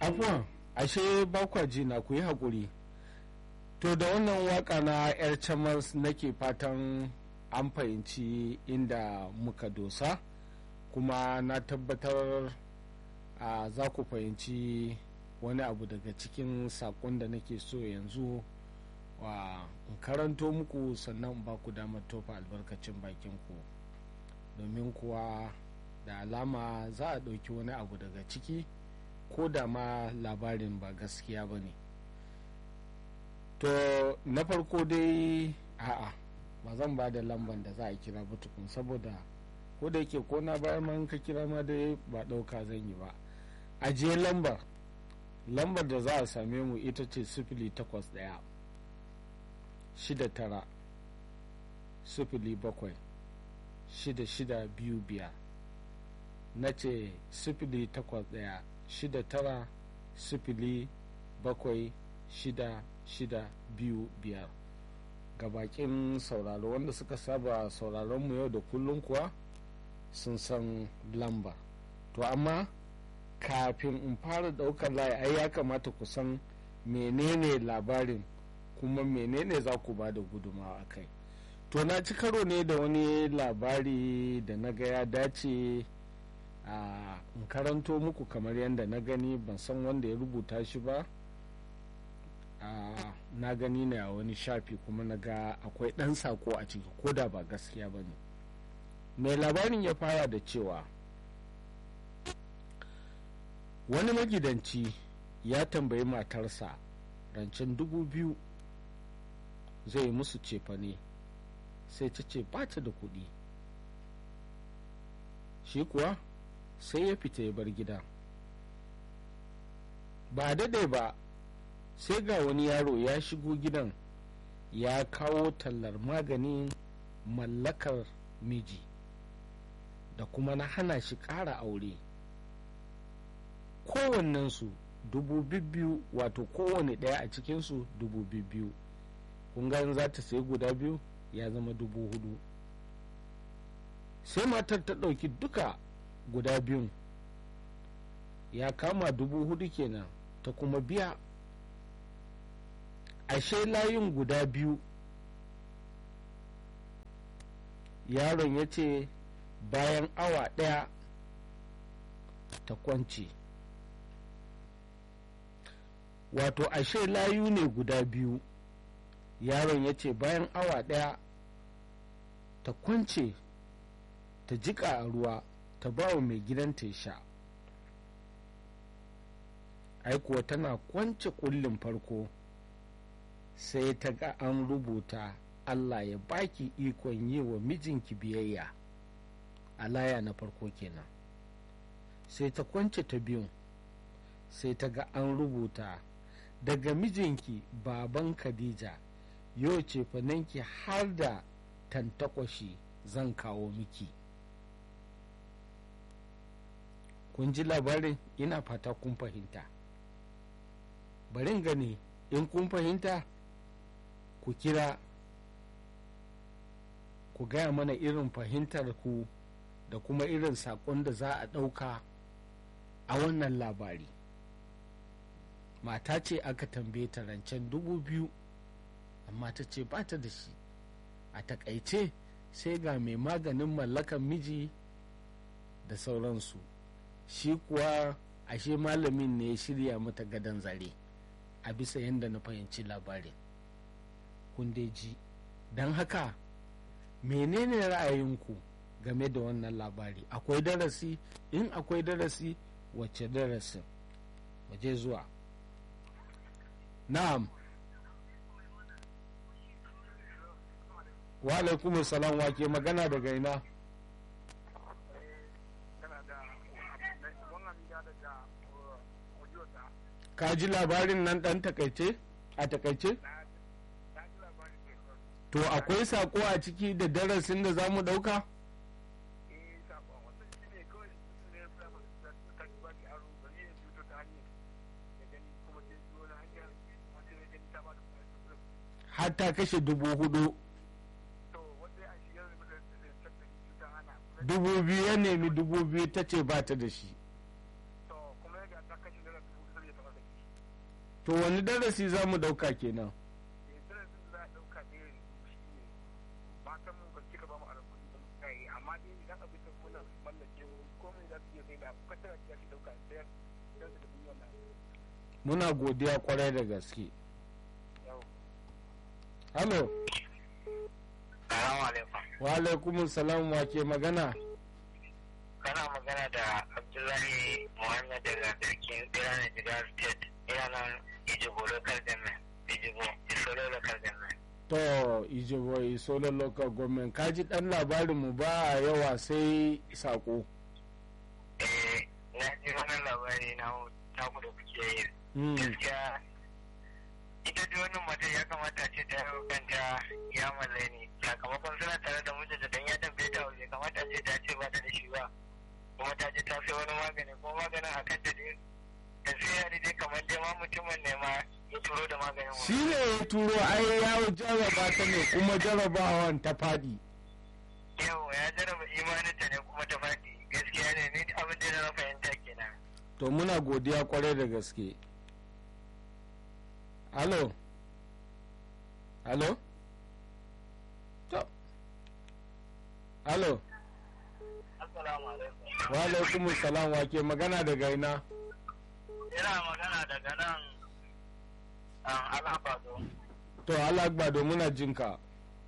afuwan ashe bakwa ji na ku yi haƙuri to da wannan waka na yar chamas nake fatan an fahimci inda muka dosa kuma na tabbatar a za ku fahimci wani abu daga cikin saƙon da nake so yanzu wa in karanto muku sannan ba ku damar tofa albarkacin bakinku domin kuwa da alama za a ɗauki wani abu daga ciki ko da ma labarin ba gaskiya ba ne to na farko dai a'a ba zan ba da lamban da za a kira ba tukun saboda ko da yake ko na bayan man ka kira ma dai ba ɗauka zan yi ba ajiye lambar lambar da za a same mu ita ce sifili takwas ɗaya shida tara sifili bakwai shida shida biyu biyar na ce sifili takwas ɗaya shida tara sifili bakwai shida shida biyu biyar ga bakin sauraro wanda suka saba sauraron mu yau da kullum kuwa sun san lamba to amma kafin in fara daukar layi ai ya kamata ku san menene labarin kuma menene za ku ba da gudumawa a kai to na ci karo ne da wani labari da na ga ya dace a in karanto muku kamar yadda na gani ban san wanda ya rubuta shi ba na gani ne a wani shafi kuma na ga akwai ɗan sako a ciki ko da ba gaskiya ba ne mai labarin ya fara da cewa wani magidanci ya tambayi matarsa rancen dubu biyu zai musu cefane sai ta ce ba ta da kuɗi shi kuwa sai ya fita ya bar gida ba daɗe ba sai ga wani yaro ya shigo gidan ya kawo tallar maganin mallakar miji da kuma na hana shi ƙara aure kowannensu dubu biyu wato kowane ɗaya a cikinsu dubu biyu kun za ta sayi guda biyu ya zama dubu hudu sai matar ta ɗauki duka guda biyun ya kama dubu hudu kenan ta kuma biya ashe layin guda biyu yaron ya ce bayan awa ɗaya ta kwance wato ashe layu ne guda biyu yaron ya ce bayan awa ɗaya ta kwance ta jika a ruwa ta ba wa mai gidanta ya sha aikuwa tana kwance kullin farko sai ta ga an rubuta allah ya baki ikon yi wa mijinki biyayya a laya na farko kenan sai ta kwance ta biyun sai ta ga an rubuta daga mijinki baban khadija yau ce fananki har da tantakwashi zan kawo miki kun ji labarin ina fata kun fahimta barin gani in kun fahimta ku kira ku gaya mana irin fahimtar ku da kuma irin saƙon da za a ɗauka a wannan labari mata ce aka tambaye ta rancen dubu biyu amma ta ce ba ta da shi a takaice sai ga mai maganin mallakan miji da sauransu shi kuwa ashe malamin ne ya shirya mata gadon zare a bisa yadda na fahimci labarin kun dai ji don haka menene ra'ayinku game da wannan labari akwai darasi in akwai darasi wacce darasin waje zuwa na'am wa alaikum salam wa ke magana daga ina ka ji labarin nan dan takaice a takaice to akwai sako a ciki da darasin da za mu dauka har ta kashe dubu hudu dubu biyu ya nemi dubu biyu ta ce ba ta da shi to wani darasi za mu dauka kenan eh darasin da za a ɗauka ne shi ne matan mu ba su cika ba mu aron kuɗi ba mu kai amma dai idan abin da muna mallake mu komai za su iya sai da kwatar da shi ɗauka sayar don su tafi wannan muna godiya kwarai da gaske yau halo Salamu alaikum. wa alaikum salam wa ke magana Kana magana da Abdullahi Muhammad daga Garkin Birane Jigar State. Ina nan Ijibo Local Government. Ijibo, Isolo Local Government. to ijibo isolo local government kaji dan labarin mu ba yawa sai sako Eh, na ji wannan labari na taku da kuke yi. Mm, Gaskiya, ita dai wannan mata ya kamata ce ta yau kanta ya mallai ne. Sakamakon suna tare da mijinta don ya tambaye ta bai kamata ce ta ce ba ta da shi ba. Kuma ta je ta sai wani magani kuma maganin a kanta dai. Da sai ya dai kamar dai ma mutumin ne ma ya turo da maganin shi ne ya turo ai ya jarraba ta ne kuma jarrabawan ta fadi Yau ya jarraba imaninta ne kuma ta faɗi. Gaskiya ne ni abin da na fahimta kenan. to muna godiya kwarai da gaske halo halo to halo Assalamu alaikum. wa alaikum salam wa ke magana daga ina Ina magana daga nan Alhabado. to alagbado muna jinka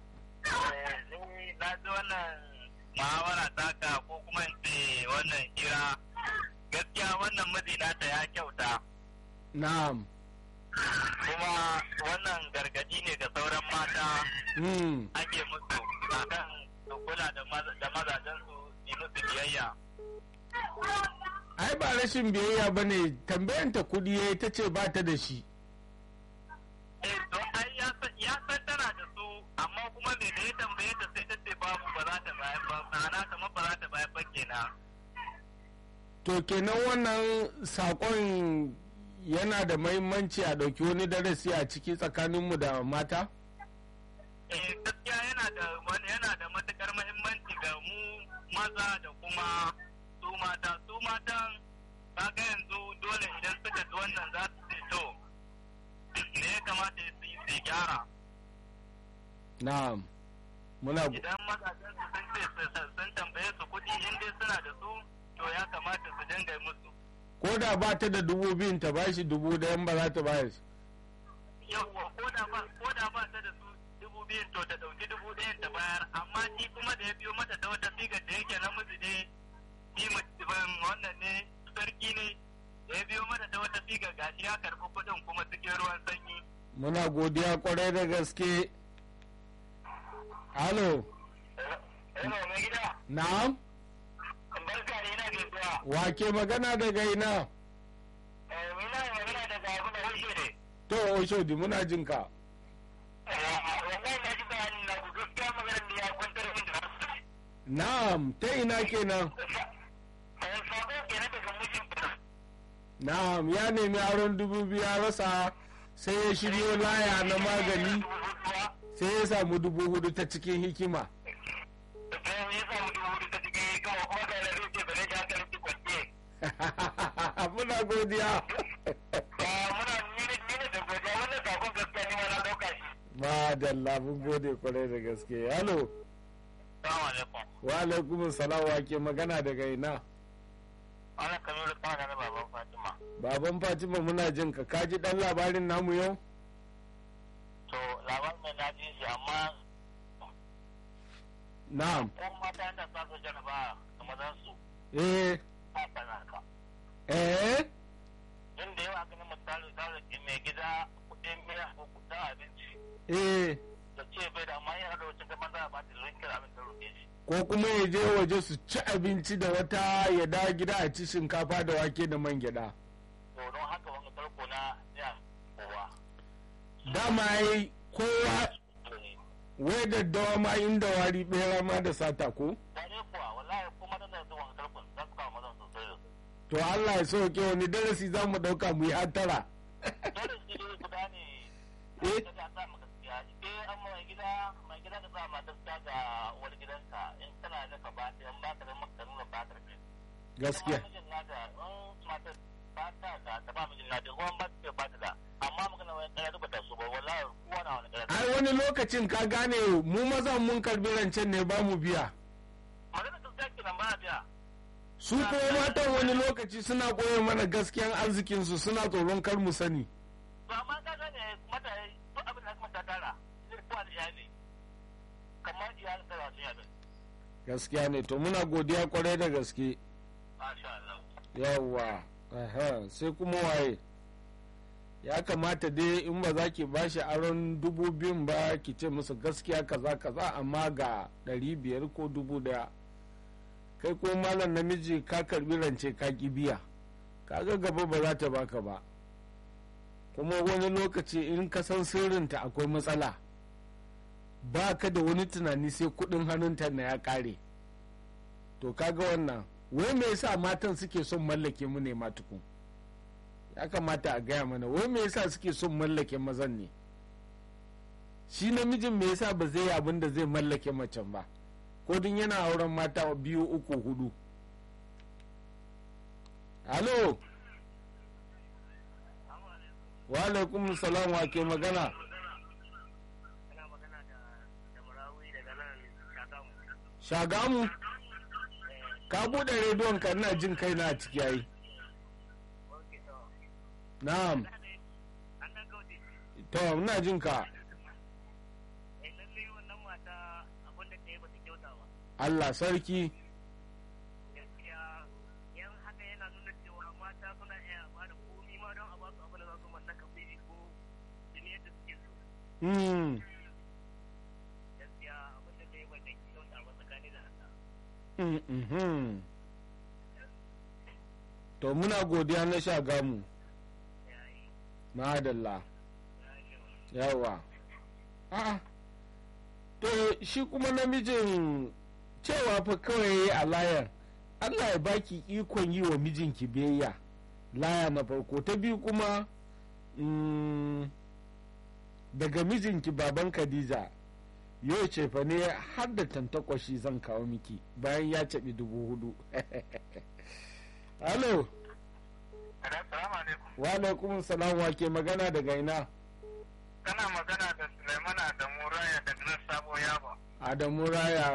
Ni na ji wannan muhawara taka ko kuma in ce wannan hira gaskiya wannan miji nata ya kyauta na'am kuma wannan gargadi ne ga sauran mata mm. ake musu akan su kula da maza- da mazajensu yi musu biyayya. ai ba rashin biyayya ba ne tambayanta kudi ya ta ce ba ta da shi Eh to ai ya san ya san tana da su amma kuma me da ya tambaye ta sai ta ce babu ba za ta bayar ba ma'ana kamar ba za ta bayar ba kenan. to kenan wannan sakon yana da mahimmanci a ɗauki wani darasi a ciki tsakaninmu da mata eh gaskiya yana da wani yana da matukar muhimmanci ga mu maza da kuma su mata su matan kaga yanzu dole idan suka ji wannan za su ce to me ya kamata su yi su gyara na'am muna go- idan mazajen su sun ce su- su- sun tambaye su kuɗi in dai suna da su to ya kamata su dinga yi musu ko da ba ta da dubu biyun ta bashi dubu ɗayan ba za ta bayar yawwa ko da ba ko da ba ta da su dubu biyun to ta ɗauki dubu ɗayan ta bayar amma shi kuma da ya biyo mata ta wata sigar da yake namiji ne shi mutum wannan ne sarki ne da ya biyo mata ta wata sigar gashi ya karɓi kuɗin kuma cikin ruwan sanyi muna godiya kwarai da gaske halo Hello, mai gida, na'am barka ne na gaisuwa. wa ke magana daga ina Mina magana daga abu da hushe ne. to oshodi muna jinka Wannan na ji bayanin na ku gaskiya maganar da ya kwantar min da hankali. na'am ta ina kenan Sabo kenan daga mijin na'am ya nemi aron dubu biyu ya rasa sai ya shiryo laya na magani sai ya samu dubu hudu ta cikin hikima muna godiya ba dalla mun gode kwarai da gaske halo wa alaikum salam wa ke magana daga ina baban fatima muna jin ka kaji dan labarin namu yau To labarin da na ji shi amma na'am ko mata da sa su jaraba da mazan su eh a sanaka. eh Inda yawa ganin misali ta da mai gida kuɗin miya ko kuɗin abinci eh da ce bai da amma yana da wacce gaban za a ba ta rinkir abin da roƙe shi. ko kuma ya je waje su ci abinci da wata ya dawo gida a ci shinkafa da wake da man gyada To don haka wani farko na ya kowa. dama yi kowa wai daddawa ma inda wari bera ma da sata ko Dare kuwa wallahi kuma da da wani farko za su kawo mazan sosai da su. to Allah ya sauke wani darasi za mu dauka mu yi hattara Dole shi ne guda ne. Eh? Da za a sa maka gaskiya. Eh an mai gida mai gida da sa ma gaskiya ga uwar gidanka in kana da ka ba ta in ba ka da maka nuna ba ta da gaskiya mijin nata in matar ba ta da ta ba mijin nata ruwan ba ta ba ta da amma ƙarya duk ta so ba wallahi kowa na wani ƙarya ai wani lokacin ka gane mu mazan mun karbi rancen ne ba mu biya magana ta zaki nan ba biya su kuma matan wani lokaci suna koya mana gaskiyan arzikinsu suna tsoron kar mu sani to amma ka gane mata duk abin da kuma ta tara zai kowa da iyali kamar iyalin da su yabe gaskiya ne to muna godiya kwarai da gaske masha Allah yawwa aha sai kuma waye ya kamata dai in ba za ki ba shi aron dubu biyun ba ki ce musu gaskiya kaza kaza amma ga ɗari biyar ko dubu daya kai ko malam namiji ka karbi rance ka ki biya kaga gaba ba za ta baka ba kuma wani lokaci in ka san sirrinta akwai matsala ba ka da wani tunani sai kudin hannunta na ya kare to kaga wannan wai me yasa matan suke son mallake mu ne matukun ya kamata a gaya mana wai me yasa suke son mallake mazan ne shi namijin me yasa ba zai yi abin da zai mallake macen ba ko din yana auren mata biyu uku hudu halo wa alaikum salam wa ke magana ina magana da da murawi daga nan shagamu shagamu ka bude rediyon ka ina jin kai na ciki yayi okay to na'am an dan kauce to ina jin ka eh lalle wannan mata abin da ta yi ba ta kyauta ba Allah sarki gaskiya yan haka yana nuna cewa mata suna iya ba da komi ma don a ba su abin da za su mallaka fili ko jini yadda suke so hmm gaskiya abin da ta yi ba ta kyauta ba tsakani da Allah mm, mhm. to muna godiya na shagamu yayi madalla yayi yawa a'a to shi kuma namijin cewa fa kawai a layar Allah ya baki ikon yi wa mijinki biyayya laya na farko ta biyu kuma mm, daga mijinki baban Khadija yau ce fa ne har da tantakwashi zan kawo miki bayan ya caɓi dubu hudu halo Assalamu alaikum wa alaikum salam wa ke magana daga ina kana magana da Sulaimana da Muraya daga nan Sabo Yaba adamu raya